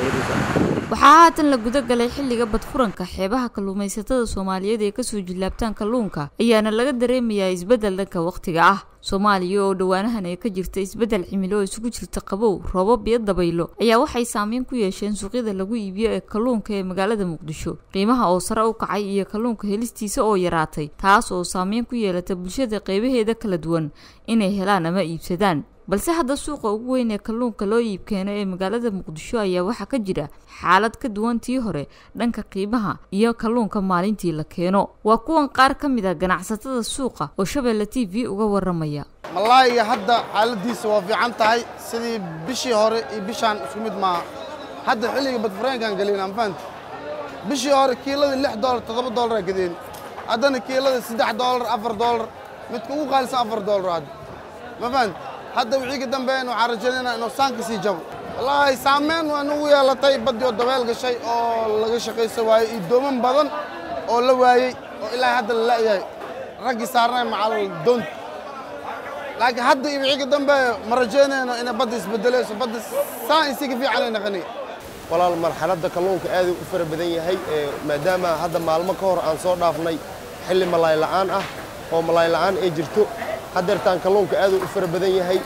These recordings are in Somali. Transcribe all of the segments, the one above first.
waxaa haatan la guda galay xilliga badfuranka xeebaha kalluumaysatada soomaaliyeed ee kasoo jillaabtaan kalluunka ayaana laga dareemayaa isbeddel dhanka wakhtiga ah soomaaliya oo dhowaanahan ay ka jirta isbeddel cimilo oo isugu jirta qabow roobab iyo dabaylo ayaa waxay saameyn ku yeesheen suuqyada lagu iibiyo ee kalluunka ee magaalada muqdisho qiimaha oo sare u kacay iyo kalluunka helistiisa oo yaraatay taas oo saameyn ku yeelata bulshada qeybaheeda kala duwan inay helaan ama iibsadaan balse hadda suuqa ugu weyn ee kalluunka loo iibkeeno ee magaalada muqdisho ayaa waxaa ka jira xaalad ka duwan tii hore dhanka qiimaha iyo kalluunka maalintii la keeno waa kuwan qaar ka mid a ganacsatada suuqa oo shabeelle t v uga waramaya malaayiga hadda xaaladiisa waa fiican tahay sidii bishii hore iyo bishaan isku mid maaha hadda xilliga badfureenkaan gelin anfaant bishii hore kiiladii lix doolar toddoba doolara gadeen haddana kiilada saddex doolar afar doolar midka ugu qaalisan afar doolar hadda ma faant hadda wixii ka dambeeyana waxaan rajaynaynaa inuu saanka sii jabo wallaahi saameyn waa nagu yeelatay baddii oo dabeel gashay oo laga shaqaysa waayey iyo dooman badan oo la waayey oo ilaa hadda la la'yahay raggii saarnay macal doonta laakiin hadda iyo wixii ka dambeeya ma rajaynayno inay badda isbedelayso badda saan isi ka fiicanay naqani walaal marxaladda kalluunka aad u fara badan yahay maadaama hadda maalmo ka hor aan soo dhaafnay xilli malaay la'aan ah oo malaay la'aan ay jirto haddeertaan kalluunka aad u fara badan yahay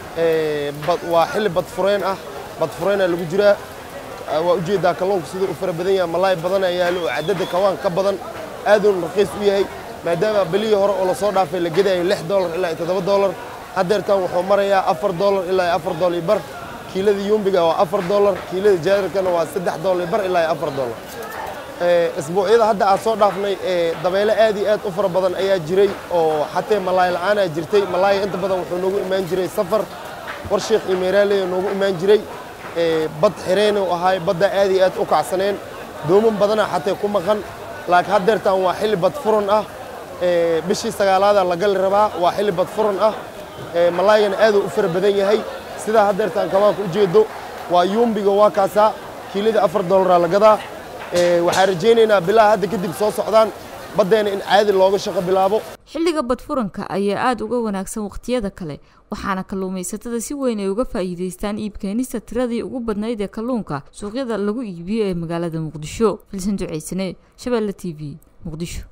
waa xilli badfureen ah badfureena lagu jiraa waa ujeeddaa kalluunka siduu u fara badan yahay malaay badan ayaa yaalo oo cadadda kawaan ka badan aaduun raqiis u yahay maadaama belihii hore oo lasoo dhaafay la gedaayo lix doolar ilaa toddoba doolar haddeertaan wuxuu marayaa afar doolar ilaa afar doolar iyo bar kiilada yumbiga waa afar doolar kiilada jaadarkana waa saddex doolar iyo bar ilaa afar doolar isbuucyada hadda aan soo dhaafnay dabeyle aad iyo aad u fara badan ayaa jiray oo xatee malaay la'aanaa jirtay malaaya inta badan wuxuu noogu imaan jiray safar warsheekh iyo meeraaleya noogu imaan jiray bad xireynu ahaay badda aad iyo aad u kacsaneen dooman badana xatee ku maqan laakiin haddeertaan waa xilli bad furan ah bishii sagaalaada la gali rabaa waa xilli bad furan ah malaayana aaduu u fara badan yahay sidaa haddeertaan kabaanka ujeedo waa yuumbiga waa kaasaa kiilada afar doolaraa la gadaa waxaan rajaynaynaa bilaha hadda kadib soo socdaan baddeena in caadi looga shaqo bilaabo xilliga badfuranka ayaa aada uga wanaagsan wakhtiyada kale waxaana kalluumaysatada si weyn ay uga faa'iidaystaan iibkeenista tiradii ugu badnayd ee kalluunka suuqyada lagu iibiyo ee magaalada muqdisho filsan duceysane shabeelle t v muqdisho